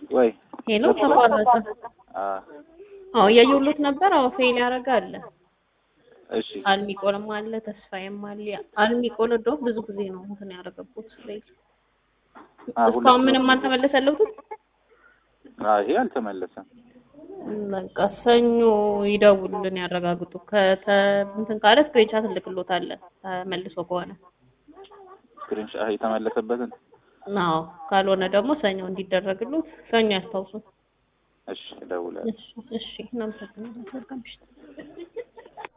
ወይ ሄሎ ተቋረጠ። አ አዎ እያየሁሎት ነበር። አዎ ፌል ያደረገ አለ። እሺ አልሚቆንም አለ ተስፋዬም አለ። አልሚቆን እንደውም ብዙ ጊዜ ነው እንትን ያደረገበት ፌል። አ እስካሁን ምንም አልተመለሰለትም። አ ይሄ አልተመለሰም። በቃ ሰኞ ይደውሉልን ያረጋግጡ። ከተ እንትን ካለ ስክሪንሻት እልክሎታለን ተመልሶ ከሆነ ስክሪንሻት የተመለሰበትን አዎ ካልሆነ ደግሞ ሰኞ እንዲደረግሉት ሰኞ ያስታውሱ። እሺ እደውላለሁ። እሺ እሺ እናመሰግናለን። መልካም ምሽት።